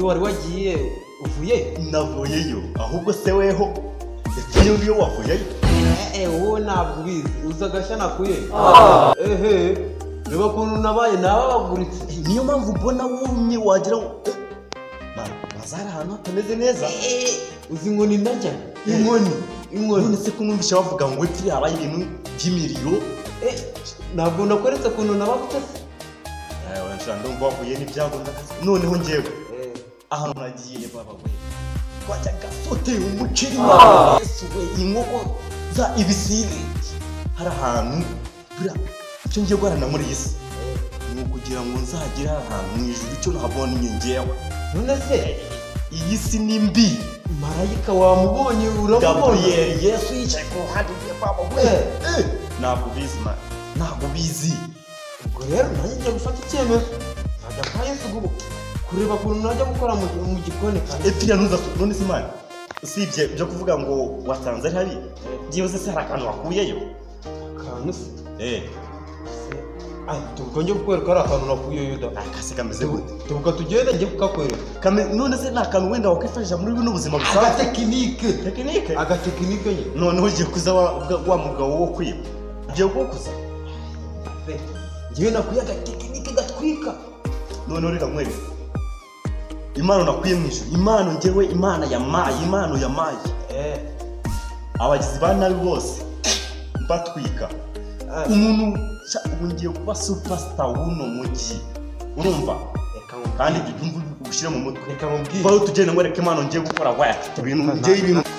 wari wagiye uvuye navuyeyo ahubwo se weho ese niba iyo wavuyeyo eh wowe ntabwo ubizi uzi agashya kuye ehe reba ukuntu nabaye nababaguritse niyo mpamvu mbona wumye wagira ngo eh, ma- mazari ahantu hatameze neza uzi inkoni ntajya inkoni inkoni none se kumwumvisha bavuga ngo epfiri habaye ibintu by'imiriro Eh, ntabwo nakweretse ukuntu nabafite se Eh, wanshira ndumva wahuye n'ibyago ndakazi noneho ngewe Eh, ahantu nagiye baba we twajyaga sotera umuceri wa yesu we inkoko za ibisine hari ahantu buriya icyo ngiye guharanira muri iyi si ni ukugira ngo nzagere ahantu mu ijuru icyo nahabonye ngewe none se iyi si ni mbi marayika wamubonye uramubona gaburiyeri yesu yicaye ku ruhande rwe baba we Eh, ntabwo ubizi mani ntabwo ubizi ubwo rero nanjye ngiye gufata icyemezo nkajya kwa yesu gubuka kureba ukuntu najya gukora mu- mu gikoni kandi epfiriya ntuzasuke none si mani usibye byo kuvuga ngo wasanze ari habi byibuze se hari akantu wakuyeyo akantu se eh Ay, tuvuga njye kukwereka ari akantu nakuye yuda akase kameze gute tuvuga tugenda njye kukakwereka Kame- none se ni akantu wenda wakwifashisha muri buno buzima busanzwe agatekinike tekinike agatekinike nye noneho ugiye kuza wa ubwa- wa mugabo wo kwiba ugiye kuwukuza Pe, njyewe nakuye agatekinike gatwika noneho reka nkwereke impano nakwiye mu ijuru impano ngewe imana yamaye impano yamaye eh abagizi ba nabi bose mbatwika ah, umuntu sha, ubu ngiye kuba supasita w'uno mujyi urumva reka ngo kandi ibyo byumve ubishyire mu mutwe reka mubwire vaho tugenda ngwereke impano ngiye gukora wacu ibintu ngewe ibintu